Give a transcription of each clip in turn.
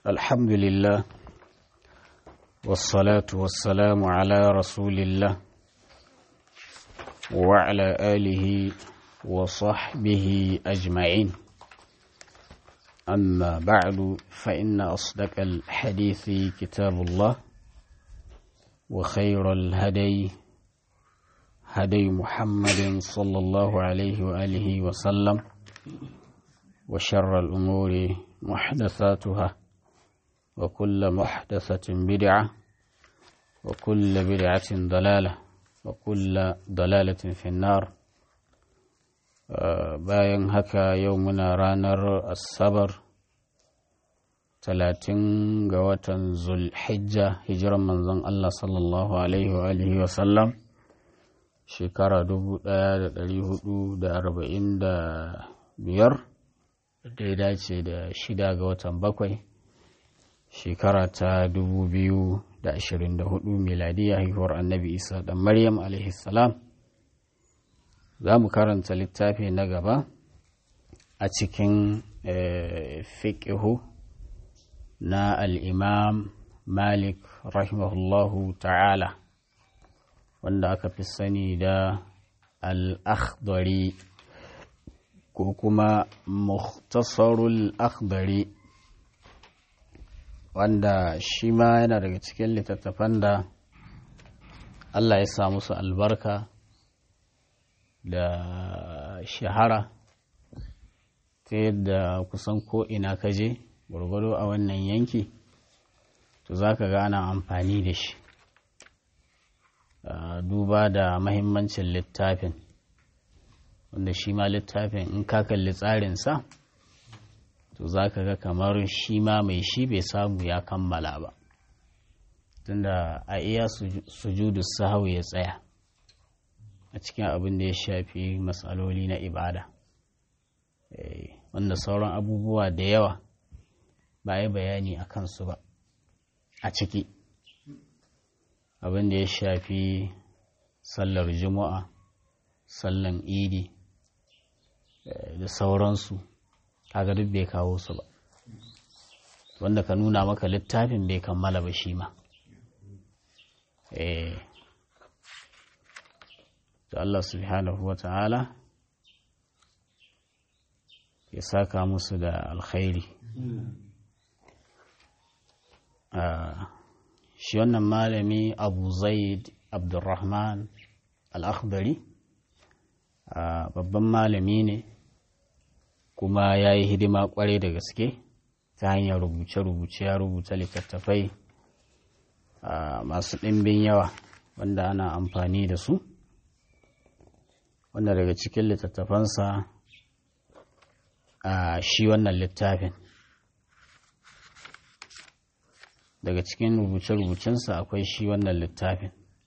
الحمد لله والصلاة والسلام على رسول الله وعلى آله وصحبه أجمعين أما بعد فإن أصدق الحديث كتاب الله وخير الهدي هدي محمد صلى الله عليه وآله وسلم وشر الأمور محدثاتها وكل محدثة بدعة وكل بدعة ضلالة وكل ضلالة في النار bayan haka yau muna ranar asabar talatin ga watan zulhijja hijiran manzon Allah sallallahu alaihi wa alihi wa sallam shekara dubu ɗaya da ɗari hudu da arba'in da biyar da ya dace da shida ga watan bakwai shekara ta dubu biyu da ashirin da hudu miladiya haihuwar annabi isa da maryam alaihi salam za mu karanta littafi na gaba a cikin fiƙihu na al'imam malik rahimahullahu ta'ala wanda aka fi sani da al'akhdari ko kuma muhtasarul akhdari wanda shi ma yana daga cikin littattafan da Allah ya sa musu albarka da shahara ta yadda kusan ko ina ka je gwargwado a wannan yanki to za ka ga ana amfani da shi duba da mahimmancin littafin wanda shi ma littafin in ka kalli tsarinsa to za ka ga kamar shi ma mai shi bai samu ya kammala ba tunda a iya sujudu sahau ya tsaya a cikin abin da ya shafi matsaloli na ibada wanda sauran abubuwa da yawa ba yi bayani a kansu ba a ciki abin da ya shafi sallar juma'a sallan idi da sauransu kaga duk bai kawo su ba wanda ka nuna maka littafin bai kammala ba shi ma eh da Allah subhanahu wa ta'ala ya saka musu da alkhairi shi wannan malami abu zaid abdurrahman al'akhdari babban malami ne kuma ya yi hidima kwarai da gaske ta hanyar rubuce-rubuce ya rubuta littattafai masu ɗimbin yawa wanda ana amfani da su wanda daga cikin littattafansa a shi wannan littafin daga cikin rubuce-rubucensa akwai shi wannan littafin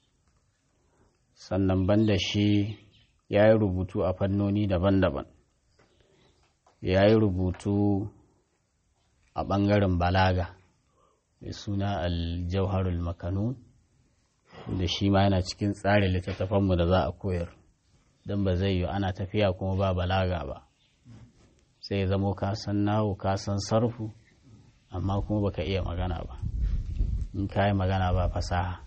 sannan banda shi ya yi rubutu a fannoni daban-daban ya yi rubutu a ɓangaren balaga mai suna aljauharul makanun da shi ma yana cikin tsarin littattafanmu da za a koyar don ba zai yi ana tafiya kuma ba balaga ba sai ya zamo ka san nawo ka san sarfu amma kuma baka iya magana ba in ka yi magana ba fasaha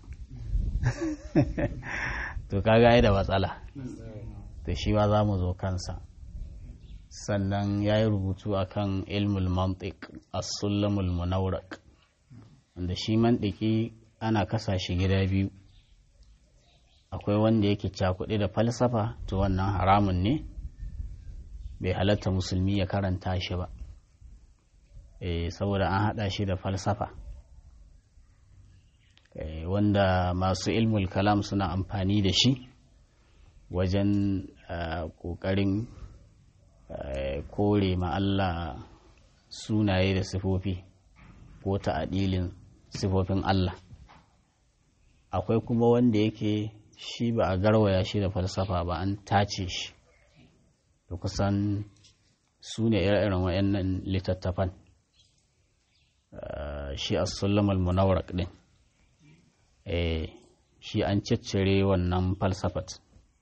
to ka gaya da matsala to shi ma za mu zo kansa sannan ya yi rubutu a kan ilmul mantik as-sullamul munawrak wanda shi mantiki ana kasa shi gida biyu akwai wanda yake cakuɗe da falsafa to wannan haramun ne bai halatta musulmi ya karanta shi ba e, saboda an haɗa shi da falsafa e, wanda masu ilmul kalam suna amfani da shi wajen ƙoƙarin kore ma Allah sunaye da sifofi ko ta'adilin sifofin Allah akwai kuma wanda yake shi ba a garwaya shi da falsafa ba an tace shi da kusan su ne ire-iren wayannan littattafan shi a sulamar munawrak din shi an ciccire wannan falsafat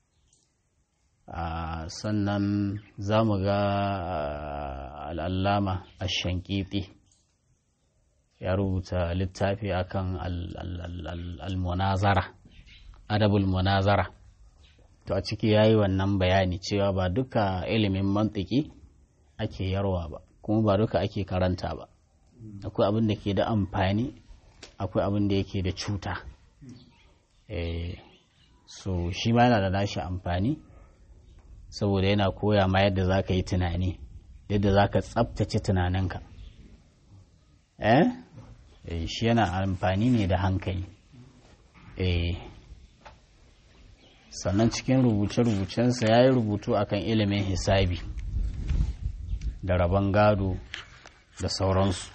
sannan za mu ga al'allama a shankiti ya rubuta littafi akan al-munazara adabul munazara to a ciki ya yi wannan bayani cewa ba duka ilimin mantiki ake yarwa ba kuma ba duka ake karanta ba akwai abin da ke da amfani akwai abin da yake da cuta so shi ma yana da nashi amfani saboda yana koya ma yadda za ka yi tunani yadda za ka tsabtace tunaninka eh shi yana amfani ne da hankali eh sannan cikin rubuce-rubucensa ya yi rubutu akan ilimin hisabi da rabon gado da sauransu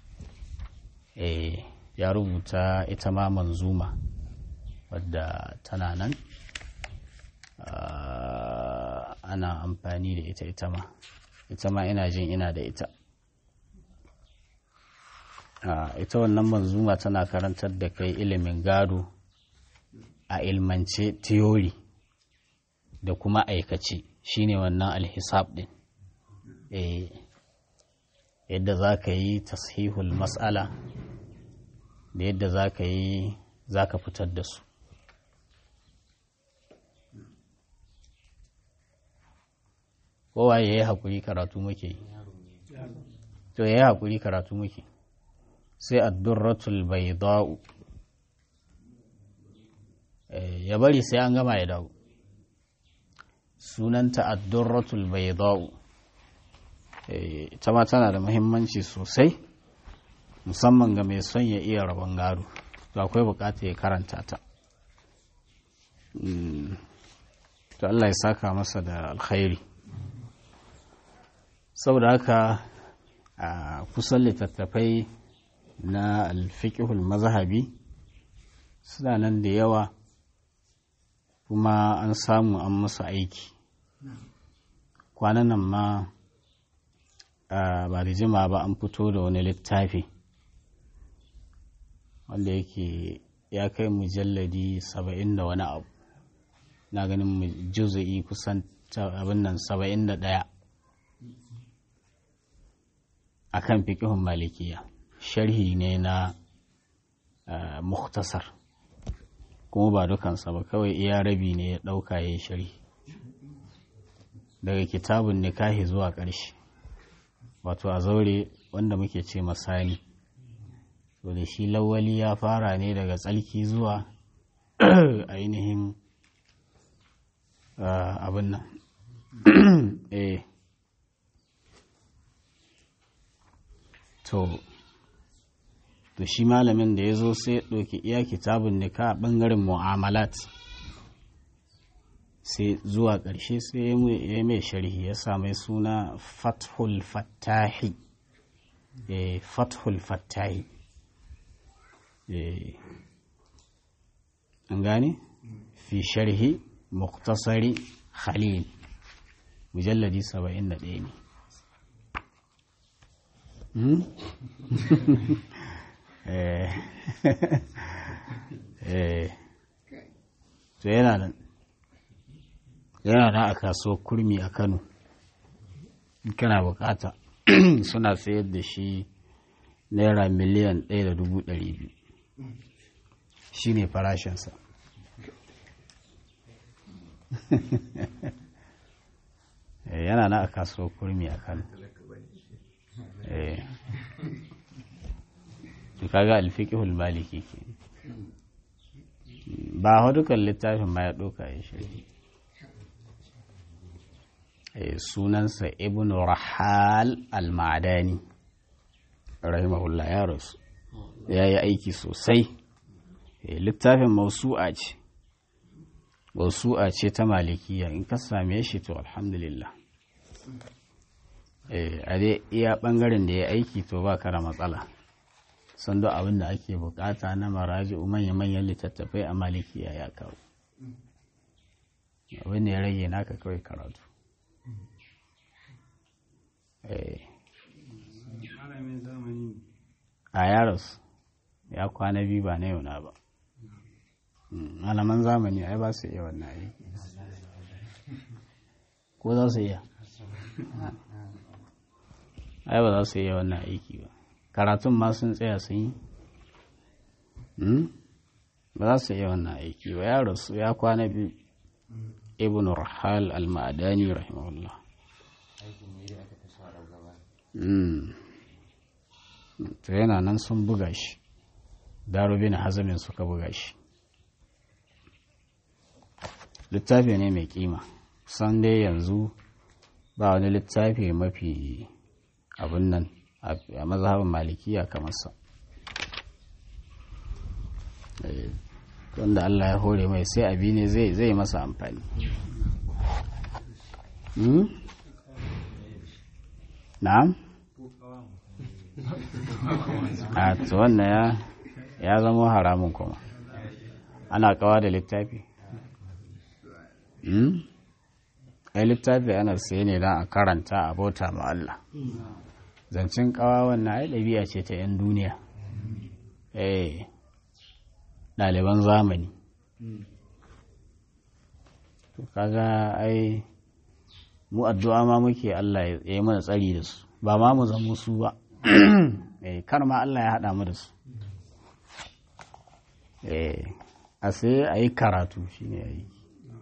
e, ya rubuta ita ma manzuma wadda tana nan ana amfani da ita ita ma ita ma ina jin ina da ita ita wannan manzuma tana karantar da kai ilimin gado a ilmance theory da kuma aikace shine wannan alhisab din eh yadda za ka yi tashihul mas'ala da yadda za ka yi za ka fitar da su kowa ya yi haƙuri karatu muke yi to ya yi haƙuri karatu muke sai addurratul bayda'u ya bari sai an gama ya dawo sunanta addurratul bayda'u ita ma tana da muhimmanci sosai musamman ga mai son ya iya rabon gado to akwai bukata ya karanta ta to Allah ya saka masa da alkhairi saboda haka a kusan littattafai na alfiƙihul mazhabi suna nan da yawa kuma an samu an musu aiki kwanan nan ma ba da jima ba an fito da wani littafi wanda yake ya kai mujalladi saba'in da wani abu na ganin juzu'i kusan abin nan saba'in da ɗaya a kan fiƙihun malikiya sharhi ne na muktasar kuma ba dukansa ba kawai iya rabi ne ya ɗauka ya yi sharhi daga kitabun nikahi zuwa ƙarshe wato a zaure wanda muke ce masani to da shi lawali ya fara ne daga tsalki zuwa ainihin abin nan eh to to shi malamin da ya zo sai ɗauki iya kitabun nika a ɓangaren mu'amalat sai zuwa ƙarshe sai ya mai sharhi ya sami suna fathul fattahi fathul fattahi an gane fi sharhi muktasari khalil mujalladi 71 ne to yana nan yana nan a kasuwar kurmi a kano kana bukata suna sayar da shi naira miliyan ɗaya da dubu ɗari biyu shi ne farashinsa yana nan a kasuwar kurmi a kano kaga alfiqhul maliki ke ba dukan littafin ma ya ɗauka ya shirya sunansa ibn rahal al-ma'adani rahimahullah ya rasu ya yi aiki sosai littafin mausu'a ce mausu'a ce ta malikiya in ka same shi to alhamdulillah a dai iya ɓangaren da ya aiki to ba ka da matsala sun da abin da ake bukata na maraji manya-manyan littattafai a malikiya ya kawo abin da ya rage naka kawai karatu a yaros ya kwana biyu ba na yau na ba malaman zamani ai ba su iya wannan aiki ko za su iya ai ba za su iya wannan aiki ba karatun ma sun tsaya sun yi ba za su iya wannan aiki ba ya rasu ya kwana biyu ibn rahal al-ma'adani rahimahullah to yana nan sun buga shi darubin hazamin suka buga shi littafi ne mai kima san dai yanzu ba wani littafi mafi abin nan a mazhabin malikiya kamar sa wanda Allah ya hore mai sai abi ne zai masa amfani na'am a to wannan ya zama haramun kuma ana kawa da littafi ai littafi ana sai ne don a karanta a bauta ma Allah zancen kawa wannan ai ɗabi'a ce ta 'yan duniya eh ɗaliban zamani to kaga ai mu addu'a ma muke Allah ya yi mana tsari da su ba ma mu zama su ba kar ma Allah ya haɗa mu da su a sai a yi karatu shine ya yi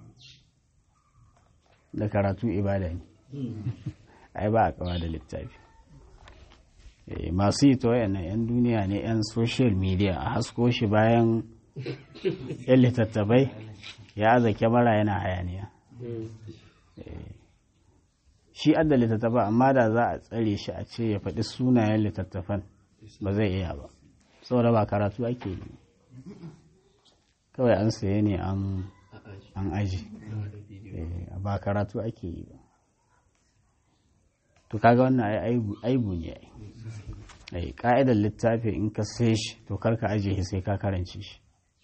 da karatu ibada ne ai ba a kawa da littafi masu yi ta wayannan 'yan duniya ne 'yan social media a hasko shi bayan 'yan littattafai ya aza kyamara yana hayaniya shi adda littattafa amma da za a tsare shi a ce ya faɗi sunayen littattafan ba zai iya ba saboda ba karatu ake yi kawai an saye ne an aji ba karatu ake yi ba to kaga wannan aibu ne ai ka'idar littafi in ka sai shi to karka aje shi sai ka karance shi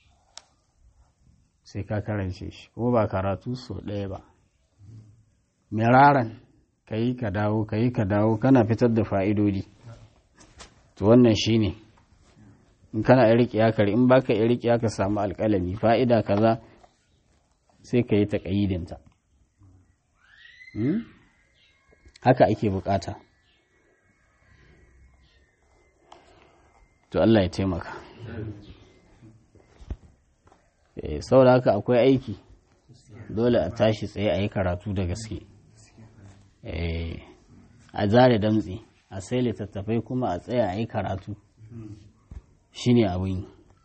sai ka karance shi ko ba karatu so ɗaya ba miraran ka yi ka dawo ka yi ka dawo kana fitar da fa'idodi to wannan shi ne in kana riƙe kare in baka iya riƙe ka samu alƙalami fa'ida kaza sai ka yi ta ƙayidinta haka ake bukata to Allah ya taimaka saboda haka akwai aiki dole a tashi tsaye a yi karatu da gaske a zare damtse a sai littattafai kuma a tsaya a yi karatu shine abin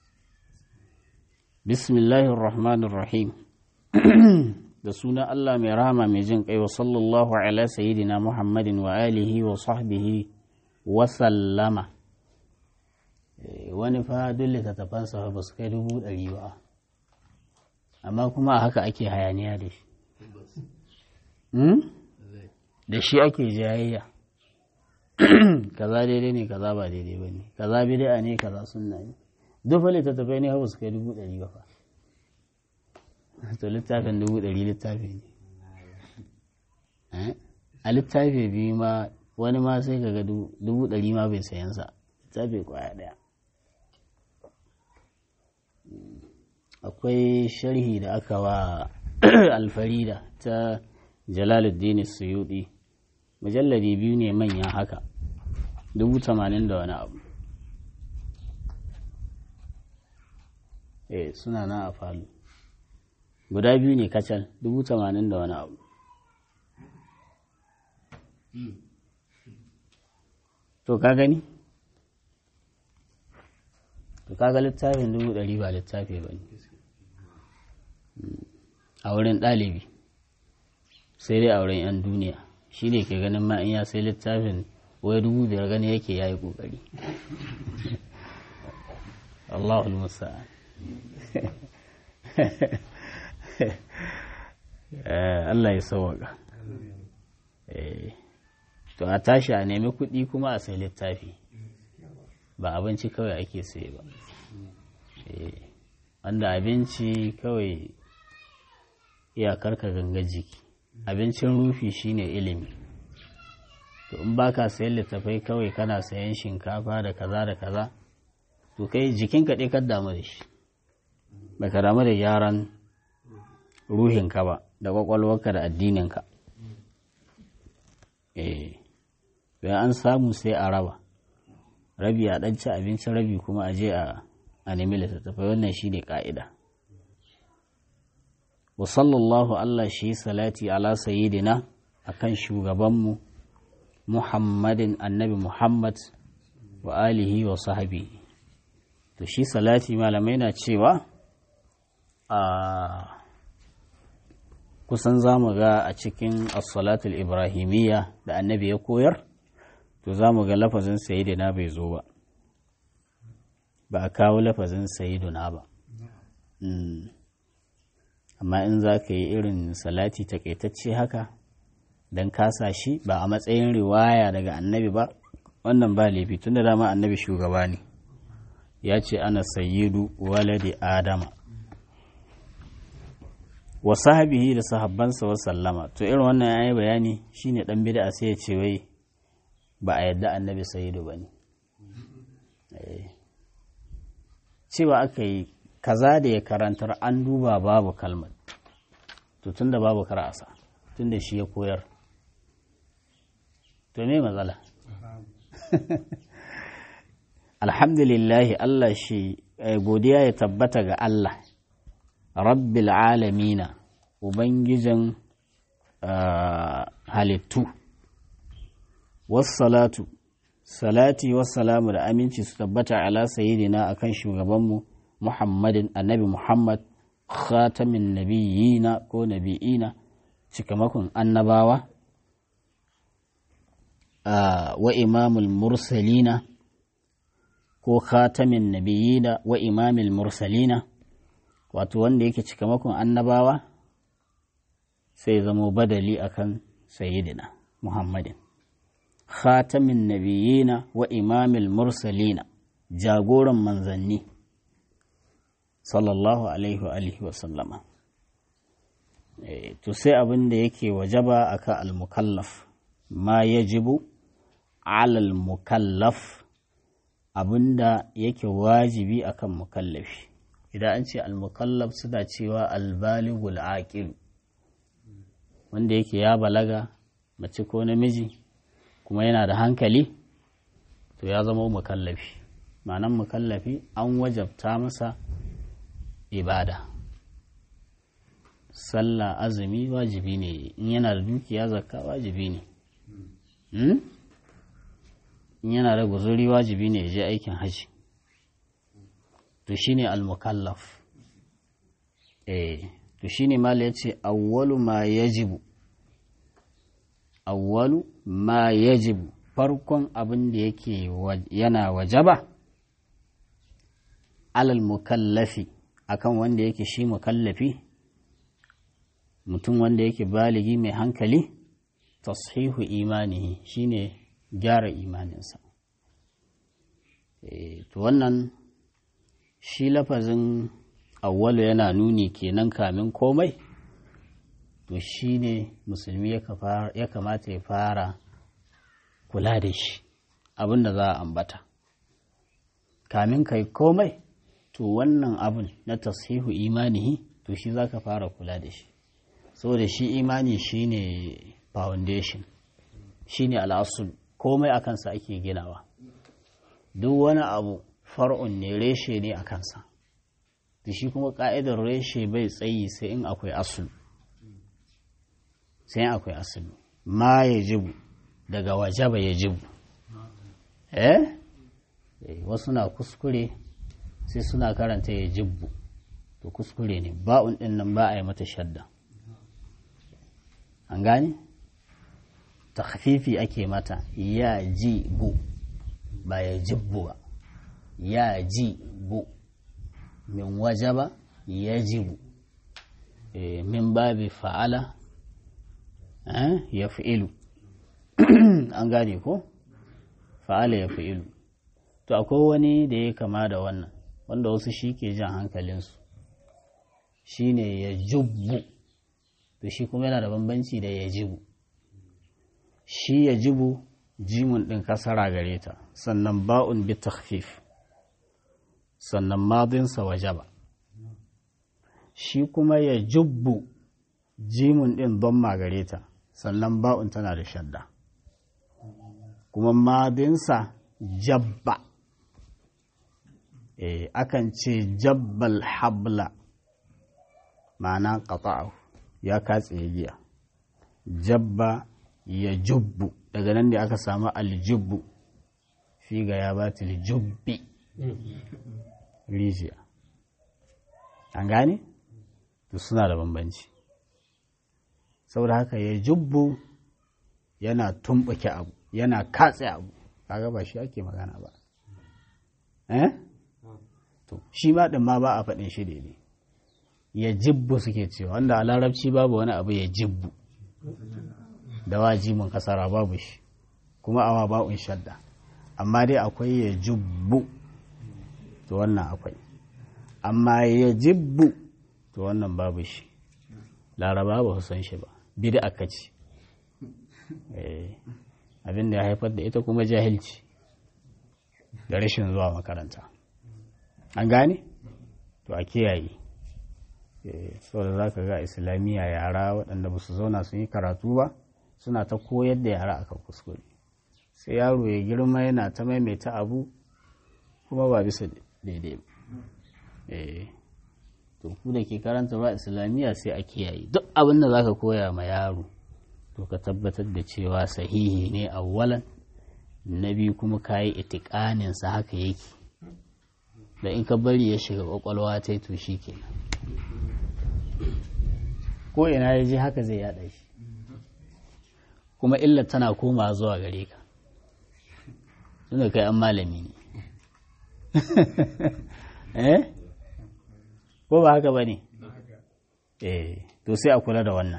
bismillahirrahmanirrahim da suna Allah mai rahama mai jin kai wa sallallahu ala sayyidina Muhammadin wa alihi wa sahbihi wa sallama wani fa duk littattafansa ba su kai dubu ɗari ba amma kuma haka ake hayaniya da shi da shi ake jayayya kaza daidai ne kaza ba daidai ba ne kaza bid'a ne kaza sunna ne duk fa littattafai ne ba su kai dubu ɗari ba fa to littafin dubu ɗari littafi ne a littafi biyu ma wani ma sai ka ga dubu ɗari ma bai sayansa littafi kwaya ɗaya akwai sharhi da aka wa alfarida ta jalaluddin suyudi mujalladi biyu ne manya haka dubu tamanin da wani abu eh suna na a falo guda biyu ne kacal dubu tamanin da wani abu to ka gani to kaga littafin dubu ɗari ba littafi ba ne a wurin ɗalibi sai dai a wurin 'yan duniya shi ne ke ganin ma in ya sai littafin wai dubu biyar gani yake ya yi ƙoƙari Allahul musa'an Allah ya sauwaka to a tashi a nemi kuɗi kuma a sai littafi ba abinci kawai ake sai ba wanda abinci kawai iyakar ka ganga jiki abincin rufi shine ilimi to in baka sayan littafai kawai kana sayan shinkafa da kaza da kaza to kai jikinka ɗai kan damu da shi baka damu da gyaran ruhinka ba da kwakwalwarka da addininka eh an samu sai a raba rabi a ɗan ci abinci rabi kuma a je a nemi littattafai wannan shi ne ƙa'ida wa sallallahu Allah shi salati ala sayyidina akan shugabanmu muhammadin annabi muhammad wa alihi wa sahabi to shi salati malamai na cewa a kusan za mu ga a cikin as-salatul ibrahimiyya da annabi ya koyar to za mu ga lafazin sayidina bai zo ba ba a kawo lafazin sayiduna ba amma in za ka yi irin salati takaitacce haka don kasa shi ba a matsayin riwaya daga annabi ba wannan ba laifi tun da dama annabi shugaba ne ya ce ana sayyidu waladi adama wa sahabihi da sahabbansa wa sallama to irin wannan ya yi bayani shine dan bid'a sai ya ce wai ba a yadda annabi sayyidu ba ne cewa aka yi kaza da ya karantar an duba babu kalmar to tun da babu karasa tun da shi ya koyar to me matsala alhamdulillahi Allah shi godiya ya tabbata ga Allah rabbil alamina ubangijin halittu wassalatu salati wassalamu da aminci su tabbata ala sayyidina akan shugabanmu muhammadin annabi muhammad khatamin nabiyina ko nabi'ina cikamakon annabawa wa imamul mursalina ko khatamin nabiyina wa imamul mursalina wato wanda yake cikamakon annabawa sai zamo badali akan sayyidina muhammadin khatamin nabiyina wa imamil mursalina jagoran manzanni sallallahu alaihi wa alihi wa sallama to sai abin da yake wajaba akan al-mukallaf ma yajibu ala al-mukallaf abinda yake wajibi akan mukallafi idan an ce al-mukallaf suna cewa al-balighul aqil wanda yake ya balaga mace ko namiji kuma yana da hankali to ya zama mukallafi ma'anan mukallafi an wajabta masa ibada sallah azumi wajibi ne in yana da dukiya zakka wajibi ne in yana da guzuri wajibi ne ya je aikin hajji to shine al-mukallaf eh to shine mala yace awwalu ma yajibu awwalu ma yajibu farkon abin da yake yana wajaba alal mukallafi akan wanda yake shi mukallafi mutum wanda yake baligi mai hankali tashihu imanihi shine gyara imaninsa to wannan shi lafazin awwalu yana nuni kenan kamin komai to shi ne musulmi ya kamata ya fara kula da shi abin da za a ambata kamin kai komai to wannan abin na tasihu imanihi to shi za ka fara kula da shi saboda shi imani shi ne foundation shi ne al'asul komai a kansa ake ginawa duk wani abu far'un ne reshe ne a kansa da shi kuma ka'idar reshe bai tsayi sai in akwai asul sai akwai asali ma ya jibu daga wajaba ya jibu eh wasu na kuskure sai suna karanta ya jibbu to kuskure ne ba'un din nan ba a yi mata shadda an gane takfifi ake mata ya ji bu ba ya jibbu ba ya ji bu min wajaba ya jibu min babi fa'ala ya fi'ilu an gane ko fa'ala ya fi'ilu to akwai wani da ya kama da wannan wanda wasu shi ke jan hankalinsu shi ne ya jubbu to shi kuma yana da bambanci da ya jibu shi ya jibu jimun ɗin kasara gare ta sannan ba'un bi takhfif sannan madinsa wajaba shi kuma ya jubbu jimun ɗin don gare ta sannan ba'un tana da shadda kuma madinsa jabba eh akan ce jabbal habla ma'ana qata'ahu ya katse giya jabba ya jubbu daga nan da aka samu aljubbu fi ga ya ba jubbi rijiya an gane to suna da bambanci saboda haka ya jubbu yana tumɓuke abu yana katse abu kaga ba shi ake magana ba eh to shi ma din ma ba a faɗin shi daidai ya jibbu suke cewa wanda a larabci babu wani abu ya jibbu da wajimin kasara babu shi kuma awa ba'un shadda amma dai akwai ya jubbu to wannan akwai amma ya jibbu to wannan babu shi laraba ba san shi ba bida aka ci abin da ya haifar da ita kuma jahilci da rashin zuwa makaranta an gane to a kiyaye saboda za ka ga islamiyya yara waɗanda ba su zauna sun yi karatu ba suna ta koyar da yara akan kuskure sai yaro ya girma yana ta maimaita abu kuma ba bisa daidai ba to ku da ke karanta ba islamiyya sai a kiyaye duk abin da zaka koya ma yaro to ka tabbatar da cewa sahihi ne awwalan na biyu kuma kayi itikanin sa haka yake da in ka bari ya shiga kwakwalwa ta to shi kenan ko ina ya je haka zai yada shi kuma illar tana koma zuwa gare ka tunda kai an malami ne eh ko ba haka ba ne eh to sai a kula da wannan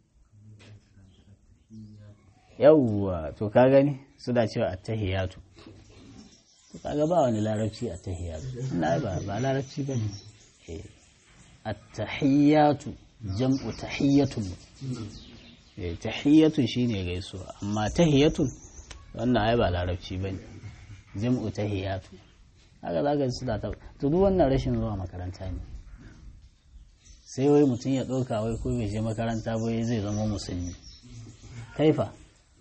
yawwa to ka gani suna cewa attahiyatu to kaga ba wani larabci attahiyatu na ba ba larabci ba ne eh attahiyatu jam'u tahiyatun eh tahiyatun shine gaisuwa amma tahiyatun wannan ai ba larabci bane jam'u tahiyatu haka zaka ji suna ta to duk wannan rashin zuwa makaranta ne sai wai mutum ya ɗauka wai ko bai je makaranta ba zai zama musulmi kaifa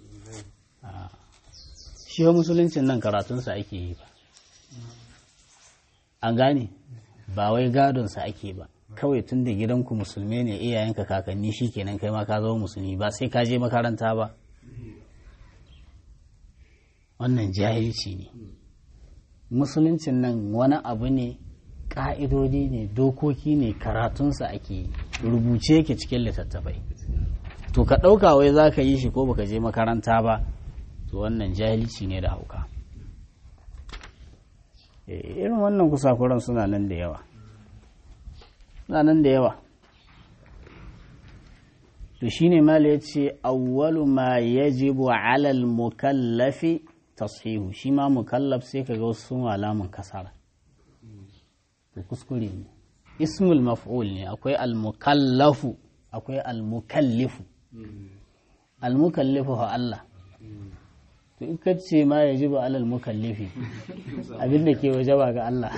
shi wa musuluncin nan karatunsa ake yi ba an gane ba wai gadonsa ake ba kawai tun da gidanku musulmi ne iyayenka kakanni shi kenan kai ma ka zama musulmi ba sai ka je makaranta ba wannan jahilci ne musuluncin nan wani abu ne ƙa'idodi ne dokoki ne karatunsa ake yi rubuce yake cikin littattafai to ka ɗauka wai za ka yi shi ko baka je makaranta ba to wannan jahilci ne da hauka irin wannan kusakuran suna nan da yawa suna nan da yawa to shine mala ya ce awwalu ma yajibu alal mukallafi tashihu shi ma mukallaf sai ka ga wasu alamun kasara to kuskure ne ismul maf'ul ne akwai al-mukallafu akwai al-mukallifu al-mukallifu ha Allah to in ka ce ma ya jiba alal mukallifi abin da ke waje ba ga Allah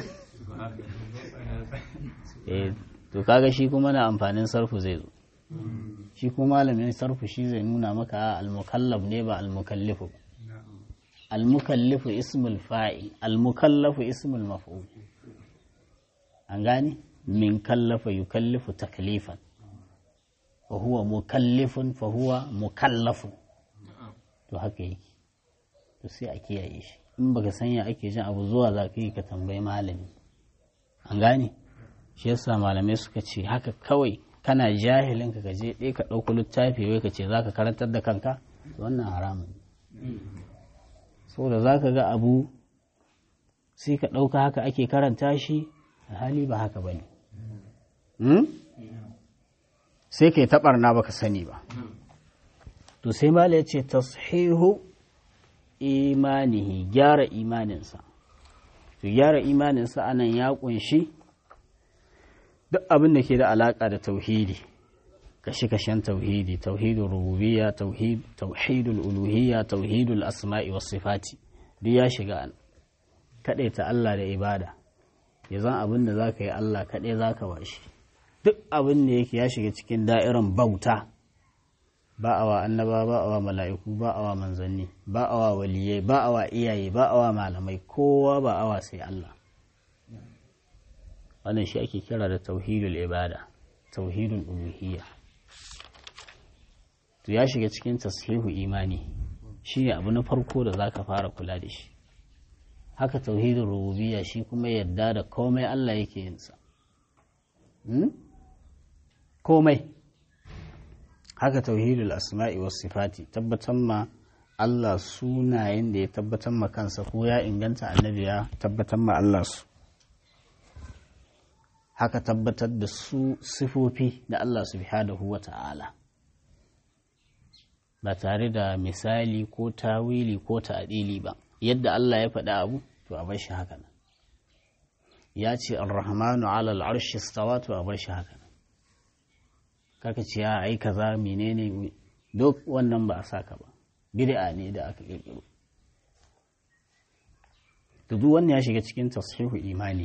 eh to kaga shi kuma na amfanin sarfu zai zo shi kuma malamin sarfu shi zai nuna maka al-mukallaf ne ba al-mukallifu al-mukallifu ismul fa'il al-mukallafu ismul maf'ul an gane min kallafa yukallifu taklifan fa huwa mukallifun fa huwa mukallafun to haka yake to sai a kiyaye shi in baka sanya ake jin abu zuwa za ka yi ka tambayi malami an gane shi yasa malamai suka ce haka kawai kana jahilin ka je ɗaya ka ɗauko littafi wai ka ce za ka karantar da kanka wannan haramun saboda za ka ga abu sai ka ɗauka haka ake karanta shi hali ba haka ba ne sai ka yi taɓarna ba ka sani ba to sai mala ya ce tashihu imanihi gyara imaninsa to gyara imaninsa anan ya kunshi duk abin da ke da alaƙa da tauhidi kashe-kashen tauhidi tauhidul rububiyya tauhidul uluhiyya tauhidul asma'i was sifati duk ya shiga an ta Allah da ibada ya zan abin da za ka yi Allah kaɗai za ka bashi duk abin da yake ya shiga cikin da'iran bauta ba a wa annaba ba a wa mala'iku ba a wa manzanni ba a wa waliyai ba a wa iyaye ba a wa malamai kowa ba a wa sai Allah wannan shi ake kira da tauhidul ibada tauhidul uluhiyya to ya shiga cikin tashihu imani shine abu na farko da zaka fara kula da shi haka tauhidul rububiyya shi kuma yadda da komai Allah yake yin sa komai haka tauhidul asma'i was sifati tabbatar ma Allah sunayen da ya tabbatar ma kansa ko ya inganta annabi ya tabbatar ma Allah su haka tabbatar da su sifofi da Allah subhanahu wa ta'ala ba tare da misali ko tawili ko ta'adili ba yadda Allah ya faɗi abu to a bar shi haka nan ya ce ar-rahmanu ala al-arshi istawa to a bar shi haka nan kaka ce ya ai kaza menene duk wannan ba a saka ba bid'a ne da aka kirkiro to duk wannan ya shiga cikin tashihu imani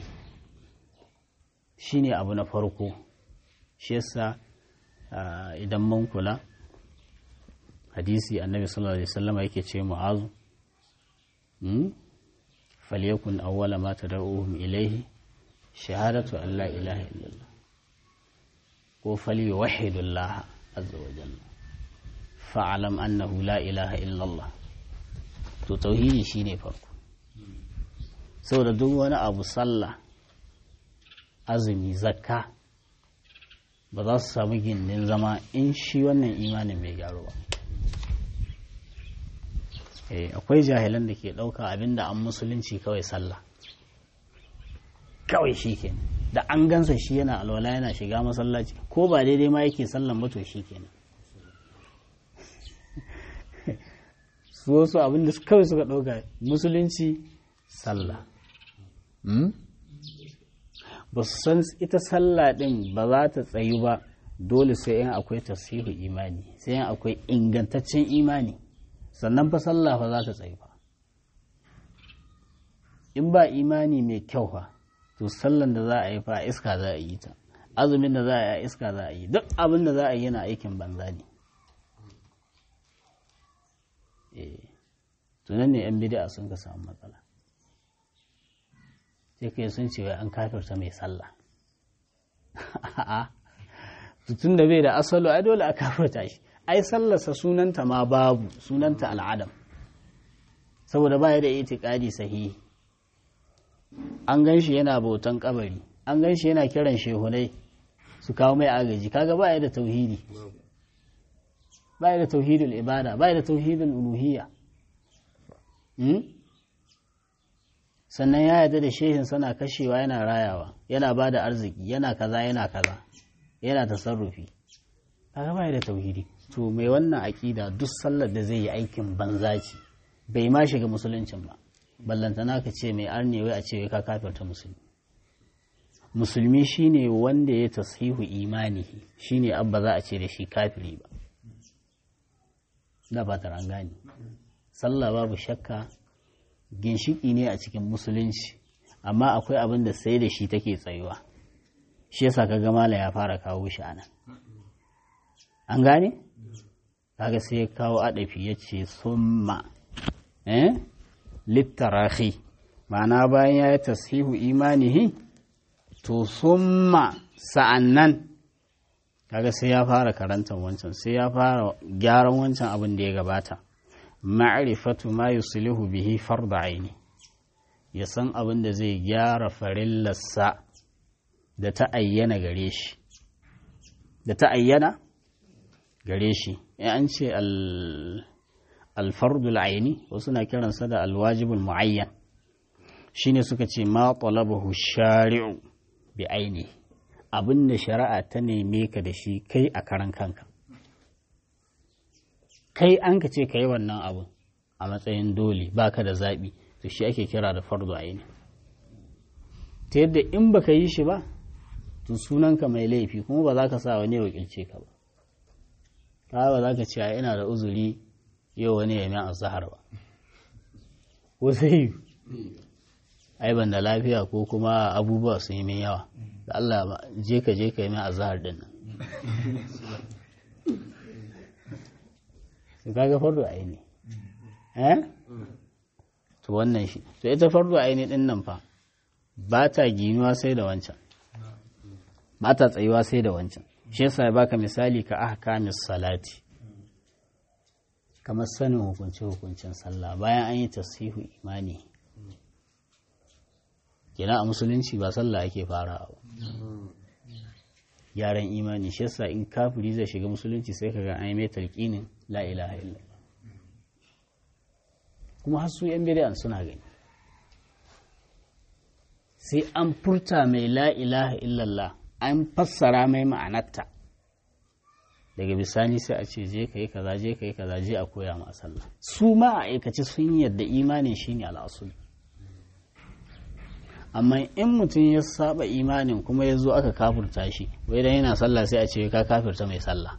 shine abu na farko shi yasa idan mun kula hadisi annabi sallallahu alaihi wasallam yake ce mu'azu falyakun awwala ma tad'uhum ilayhi shahadatu an la ilaha illallah ko falyuwahhidu Allah azza wa jalla fa'alam annahu la ilaha illallah to tauhidi shine farko saboda duk wani abu sallah azumi zakka ba za su samu gindin zama in shi wannan imanin bai gyaru ba akwai jahilan da ke ɗauka abinda an musulunci kawai sallah kawai shi ke da an gansa shi yana alwala yana shiga masallaci ko ba daidai ma yake sallan ba to shi kenan su wasu abinda kawai suka ɗauka musulunci sallah ba su san ita sallah ɗin ba za ta tsayu ba dole sai yan akwai tasiru imani sai yan akwai ingantaccen imani sannan fa sallah fa za ta tsayu fa in ba imani mai kyau fa to sallan da za a yi fa iska za a yi ta azumin da za a yi iska za a yi duk abin da za a yi yana aikin banza ne tunan ne yan bid'a sun ka samu matsala sai kai sun ce wai an kafirta mai sallah a'a tun da bai da asalo ai dole a kafirta shi ai sallarsa sunanta ma babu sunanta al'adam saboda baya da itikadi sahihi an gan shi yana bautan kabari an gan shi yana kiran shehunai su kawo mai agaji kaga baya da tauhidi baya da tauhidul ibada baya da tauhidul uluhiyya sannan ya yarda da shehin sana kashewa yana rayawa yana ba da arziki yana kaza yana kaza yana tasarrufi kaga baya da tauhidi to mai wannan aƙida duk sallar da zai yi aikin banza ce bai ma shiga musuluncin ba ballantana ka ce mai arne wai a ce wai ka kafirta musulmi musulmi shine wanda ya tasihu imanihi shine abba za a ce da shi kafiri ba da ba ta gane sallah babu shakka ginshiki ne a cikin musulunci amma akwai abin da sai da shi take tsayuwa shi yasa kaga mala ya fara kawo shi anan an gane kaga sai ya kawo adafi ya ce summa eh littarahi ma'ana bayan ya yi tashihu imanihi to summa sa'annan kaga sai ya fara karantar wancan sai ya fara gyaran wancan abin da ya gabata ma'rifatu ma yuslihu bihi farda aini ya san abin da zai gyara farillarsa da ta ayyana gare shi da ta ayyana gare shi in an ce alfardul aini wasu na kiransa da alwajibul mu'ayyan shine suka ce ma talabahu shari'u bi aini abin da shari'a ta neme ka da shi kai a karan kanka kai an ka ce ka yi wannan abin a matsayin dole baka da zaɓi to shi ake kira da fardu aini ta yadda in baka yi shi ba to sunanka mai laifi kuma ba za ka sa wani wakilce ka ba ka ba za ka ce ina da uzuri yau wani ya min azhar ba ko sai ai ban da lafiya ko kuma abubuwa sun yi min yawa da Allah je ka je ka yi min azhar din nan su kaga fardu aini eh to wannan shi to ita fardu aini din nan fa ba ta ginuwa sai da wancan ba ta tsayuwa sai da wancan shi yasa ya baka misali ka ahkamis salati kamar sanin hukunce-hukuncen sallah bayan an yi tasihu imani kina a musulunci ba sallah ake fara ba gyaran imani shi yasa in kafiri zai shiga musulunci sai ka ga an yi mai talqinin la ilaha illallah kuma har su yan bid'an suna gani sai an furta mai la ilaha illallah an fassara mai ma'anarta daga bisani sai a ce je ka yi kaza je ka yi kaza je a koya ma sallah su ma a aikace sun yadda imanin shine al'asul amma in mutum ya saba imanin kuma ya zo aka kafurta shi wai dan yana sallah sai a ce ka kafirta mai sallah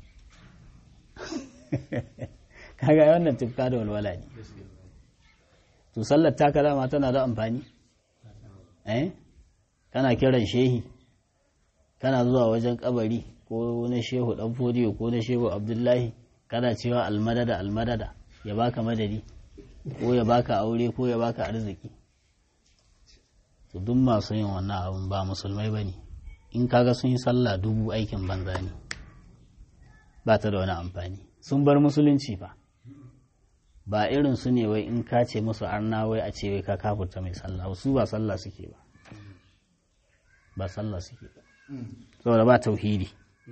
kaga wannan tufka da walwala ne to sallar ta kalama tana da amfani eh kana kiran shehi kana zuwa wajen kabari ko na shehu dan fodiyo ko na shehu abdullahi kana cewa almadada almadada ya baka madadi ko ya baka aure ko ya baka arziki to duk masu yin wannan abun ba musulmai bane in kaga sun yi sallah dubu aikin banza ne ba ta da wani amfani sun bar musulunci ba ba irin su ne wai in ka ce musu arna wai a ce wai ka kafurta mai sallah su ba sallah suke ba ba sallah suke ba saboda ba tauhidi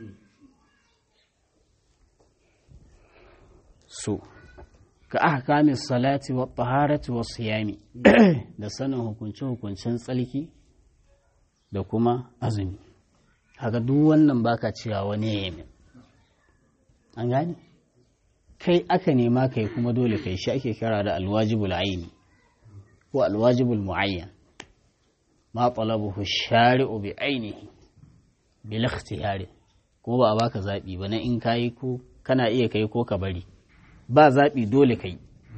so ka ahkami salati wa taharati wa siyami da sanin hukunce hukuncen tsalki da kuma azumi haka duk wannan baka cewa wani yamin an gane kai aka nema kai kuma dole kai shi ake kira da alwajibul aini ko alwajibul muayyan ma talabuhu shari'u bi ainihi bil ikhtiyari ko ba a baka zabi ba na in kai ko kana iya kai ko ka bari ba zabi dole kai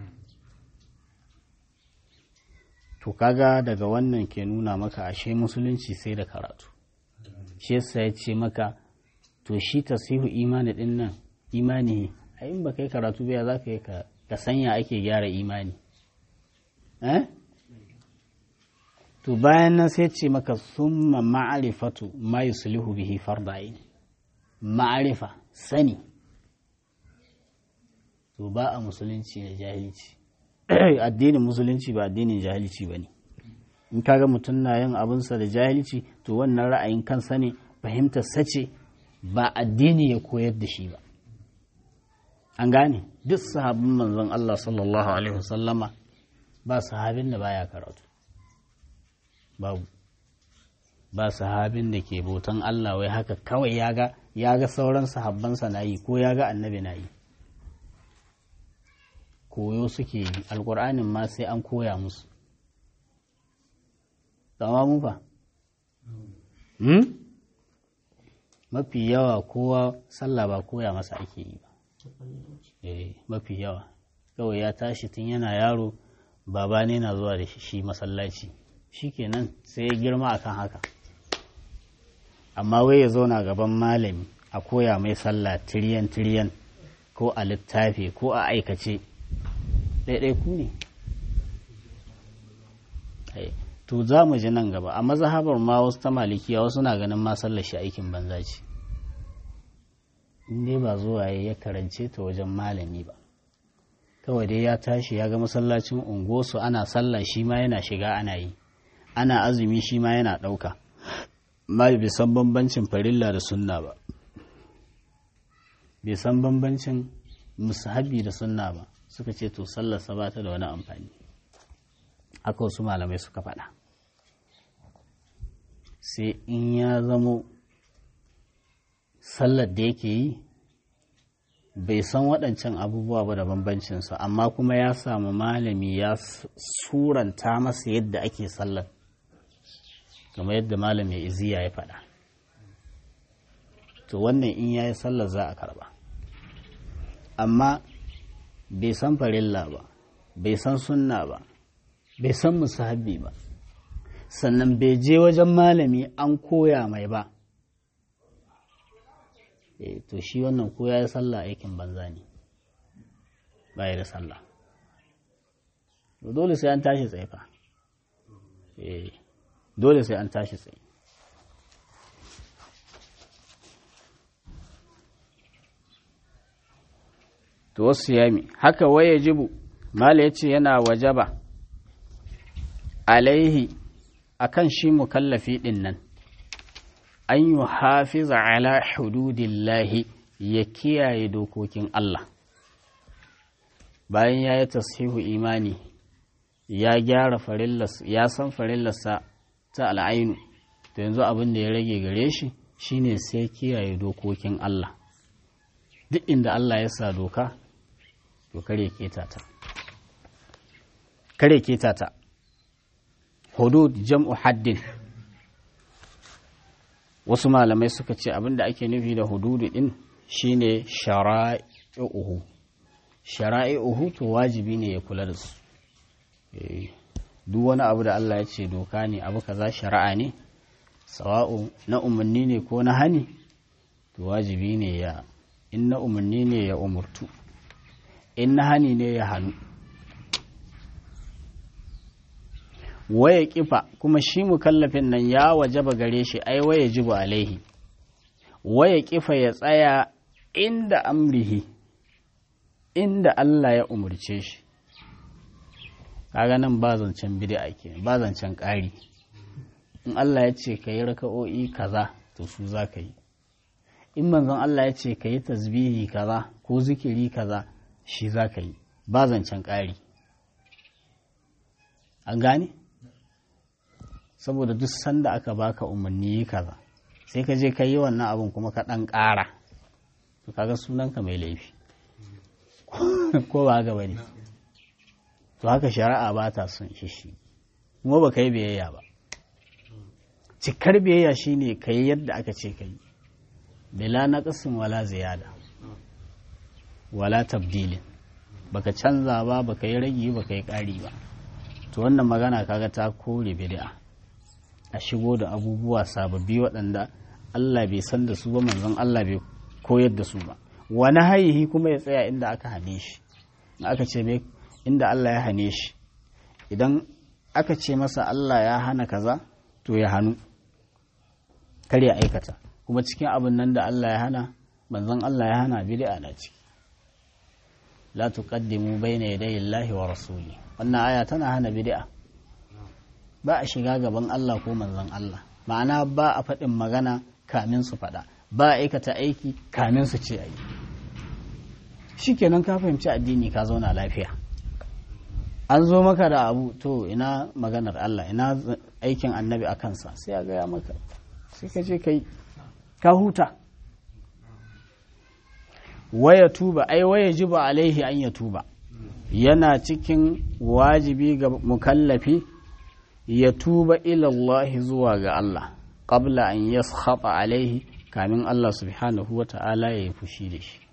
to kaga daga wannan ke nuna maka ashe musulunci sai da karatu shi yasa ya ce maka to shi tasihu imani din nan imani a in ba kai karatu ba za ka yi ka sanya ake gyara imani eh to bayan nan sai ce maka summa ma'arifatu ma yuslihu bihi fardain ma'arifa sani to ba a musulunci da jahilci addinin musulunci ba addinin jahilci ba ne in kaga mutum na yin abinsa da jahilci to wannan ra'ayin kansa ne fahimtar sace ba addini ya koyar da shi ba an gane duk sahabin manzon Allah sallallahu alaihi wasallama ba sahabin da baya karatu babu ba sahabin da ke bautan Allah wai haka kawai ya ga ya ga sauran sahabbansa na yi ko ya ga annabi na yi koyo suke yi alkur'anin ma sai an koya musu zama mu fa mafi yawa kowa sallah ba koya masa ake yi ba mafi yawa kawai ya tashi tun yana yaro baba ne na zuwa da shi masallaci shikenan sai ya girma akan haka amma wai ya zauna gaban malami a koya mai sallah tiriyan tiriyan ko a littafi ko a aikace ɗaiɗai ku ne to za mu ji nan gaba a mazhabar ma wasu ta malikiya wasu na ganin ma sallar shi aikin banza ce in dai ba zuwa ya karance ta wajen malami ba kawai dai ya tashi ya ga masallacin unguwarsu ana sallah shi ma yana shiga ana yi ana azumi shi ma yana ɗauka ma bai san bambancin farilla da sunna ba bai san bambancin musahabi da sunna ba suka ce to sallarsa ba ta da wani amfani haka wasu malamai suka faɗa sai in ya zamo sallar da yake yi bai san waɗancan abubuwa ba da bambancinsu amma kuma ya samu malami ya suranta masa yadda ake sallar kamar yadda malami iziya ya faɗa to wannan in ya yi sallar za a karba amma bai san farilla ba bai san sunna ba bai san musahabi ba sannan bai je wajen malami an koya mai ba e, to shi wannan ko ya yi sallah aikin banza ne ba da sallah dole sai an tashi tsaifa e, dole sai an tashi tsaye to wasu yami haka waya jibu mala ya ce yana wajaba alaihi akan shi mukallafi ɗin nan an yi hafiza ala hududillahi ya kiyaye dokokin Allah bayan ya yi tashihu imani ya gyara farillas ya san farillarsa ta al'ainu to yanzu abin da ya rage gare shi shine sai kiyaye dokokin Allah duk inda Allah ya sa doka to kare keta ta kare keta ta hudud jam'u haddin wasu malamai suka ce abin da ake nufi da hududu din shine shara'i'uhu shara'i'uhu to wajibi ne ya kula da su duk wani abu da Allah ya ce doka ne abu kaza shari'a ne sawa'u na umarni ne ko na hani to wajibi ne ya in na umarni ne ya umurtu in na hani ne ya hannu waya kifa kuma shi mukallafin nan ya wajaba gare shi ai waya jibu alaihi waya kifa ya tsaya inda amrihi inda Allah ya umurce shi kaga nan ba zancen bid'a ke ba zancen ƙari in Allah ya ce ka yi raka'o'i kaza to su za ka yi in manzon Allah ya ce ka yi tasbihi kaza ko zikiri kaza shi za ka yi ba zancen ƙari an gane saboda duk sanda aka baka umarni yi kaza sai ka je ka yi wannan abin kuma ka ɗan ƙara to kaga sunanka mai laifi ko ba haka bane to haka shari'a ba ta son shi kuma ba ka yi biyayya ba cikar biyayya shine ka yi yadda aka ce ka yi bila naqsin wala ziyada wala tabdilin baka canza ba baka yi ragi baka yi ƙari ba to wannan magana kaga ta kore bid'a a shigo da abubuwa sababbi waɗanda Allah bai san da su ba manzon Allah bai koyar da su ba wani haihi kuma ya tsaya inda aka hane shi aka ce mai inda Allah ya hane shi idan aka ce masa Allah ya hana kaza to ya hannu kar ya aikata kuma cikin abin nan da Allah ya hana manzon Allah ya hana bid'a na ciki la tuqaddimu bayna yaday Allahi wa rasuli wannan aya tana hana bid'a ba a shiga gaban Allah ko manzon Allah ma'ana ba a faɗin magana kamin su faɗa ba a aikata aiki kamin su ce ayi shikenan ka fahimci addini ka zauna lafiya an zo maka da abu to ina maganar Allah ina aikin annabi a kansa sai a gaya maka sai ka je kai ka huta waya tuba ai waya jiba alaihi an ya tuba yana cikin wajibi ga mukallafi ya tuba ilallahi zuwa ga Allah qabla an yaskhata alaihi kamin Allah subhanahu wa ta'ala ya yi fushi da shi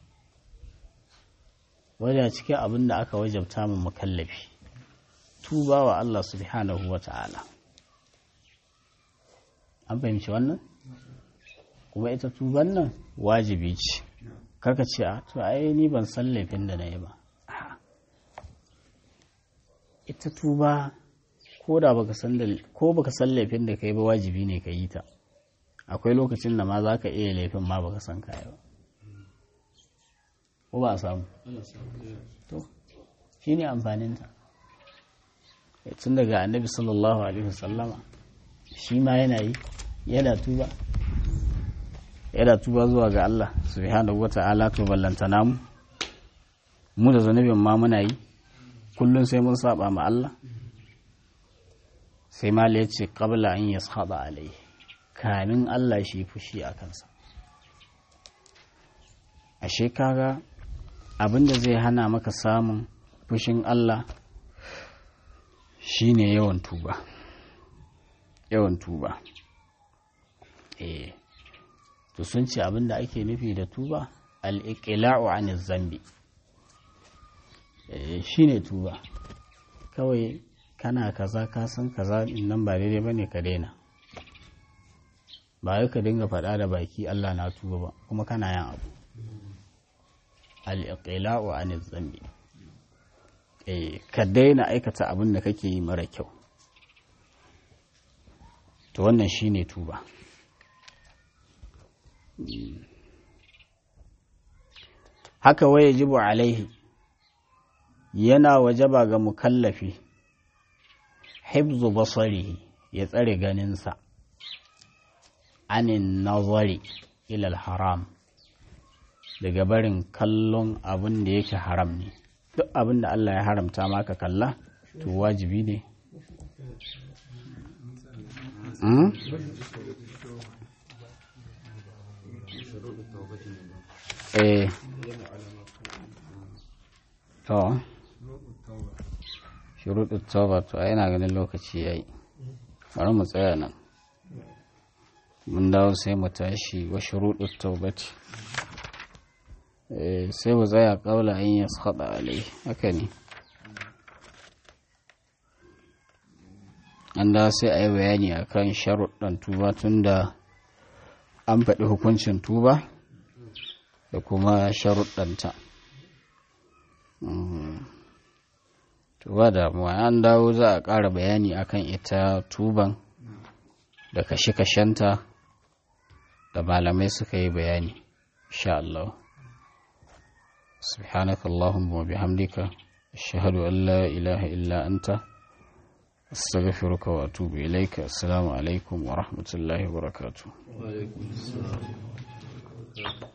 wadda cikin abin da aka wajabta mu mukallafi tuba wa Allah subhanahu wa ta'ala an fahimci wannan kuma ita tuban nan wajibi ce karka ce a to ai ni ban san laifin da na yi ba ita tuba ko da baka san da ko baka san laifin da kai ba wajibi ne ka yi ta akwai lokacin da ma za ka iya laifin ma baka san kaya ba ko ba a samu to shi ne amfaninta tun daga annabi sallallahu alaihi wasallama shi ma yana yi yana tuba yana tuba zuwa ga Allah subhanahu wata'ala to ballantana mu mu da zanubin ma muna yi kullum sai mun saba ma Allah sai ma ya ce qabla an yaskhada alai kamin Allah shi fushi a kansa ashe kaga abinda zai hana maka samun fushin Allah shine yawan tuba yawan tuba eh to sun ce abinda ake nufi da tuba al-iqla'u 'an zambi eh shine tuba kawai kana kaza ka san kaza nan ba daidai bane ka daina ba ka dinga faɗa da baki Allah na tuba ba kuma kana yin abu al-iqla'u 'an zambi eh ka daina aikata abin da kake yi mara kyau to wannan shine tuba haka waye jibu alaihi yana wajaba ga mukallafi hibzu basarihi ya tsare ganinsa anin nazari ilal haram daga barin kallon abin da yake haram ne duk abin da Allah ya haramta maka kalla to wajibi ne eh to shuruɗin tauba to yana ganin lokaci yayi bari mu tsaya nan mun dawo sai mu tashi wa shuruɗin taubati sai mu tsaya ƙaula an yi haɗa alai haka ne an da sai a yi bayani a kan sharuɗan tuba tun da an faɗi hukuncin tuba da kuma sharuɗanta tuba damuwa an dawo za a ƙara bayani akan ita tuban da kashe-kashenta da malamai suka yi bayani insha Allah سبحانك اللهم وبحمدك أشهد أن لا إله إلا أنت أستغفرك وأتوب إليك السلام عليكم ورحمة الله وبركاته وعليكم السلام